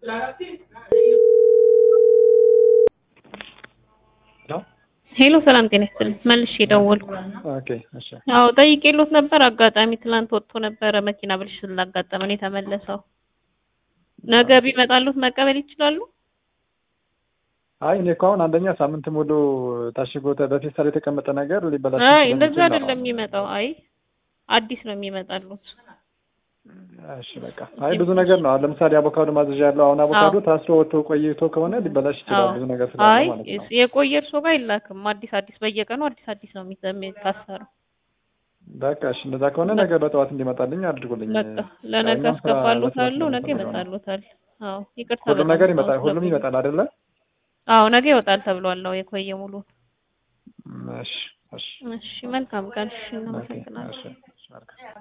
ሄሎ ሰላም ጤና ይስጥልኝ። መልሼ ደወልኩ። ኦኬ እሺ አዎ ጠይቄሎት ነበር። አጋጣሚ ትላንት ወጥቶ ነበረ መኪና ብልሽት ስላጋጠመን የተመለሰው። ነገ ቢመጣሉት መቀበል ይችላሉ? አይ እኔ እኮ አሁን አንደኛ ሳምንት ሙሉ ታሽጎ ተ- በፌስታል የተቀመጠ ነገር ሊበላሽ አይ ስለሚችል እንደዛ ነው። አይደለም የሚመጣው። አይ አዲስ ነው የሚመጣሉት። እሺ በቃ አይ ብዙ ነገር ነው። አሁን ለምሳሌ አቮካዶ ማዘዣ ያለው አሁን አቮካዶ ታስሮ ወጥቶ ቆይቶ ከሆነ ሊበላሽ ይችላል። አዎ። ብዙ ነገር ስላለ አይ ማለት ነው። የቆየ እርሶ ጋር አይላክም። አዲስ አዲስ በየቀኑ አዲስ አዲስ ነው የሚዘ- የሚታሰረው። በቃ እሺ እንደዛ ከሆነ ነገ በጠዋት እንዲመጣልኝ አድርጉልኝ። በቃ ለነገ እኛም ስራ አስገባሉታለሁ። መስራት ነገ ስለምፈልግ ነው። ይመጣሉታል። አዎ ይቅርታ ሁሉም በጣም ነገር ሰው ይመጣል። ሁሉም ስለቆየ። ይመጣል አይደለ? አዎ ነገ ይወጣል ተብሏል። አዎ የቆየ ሙሉ። እሺ እሺ እሺ መልካም ቀን። እሺ ኦኬ እናመሰግናለን። እሺ እሺ መልካም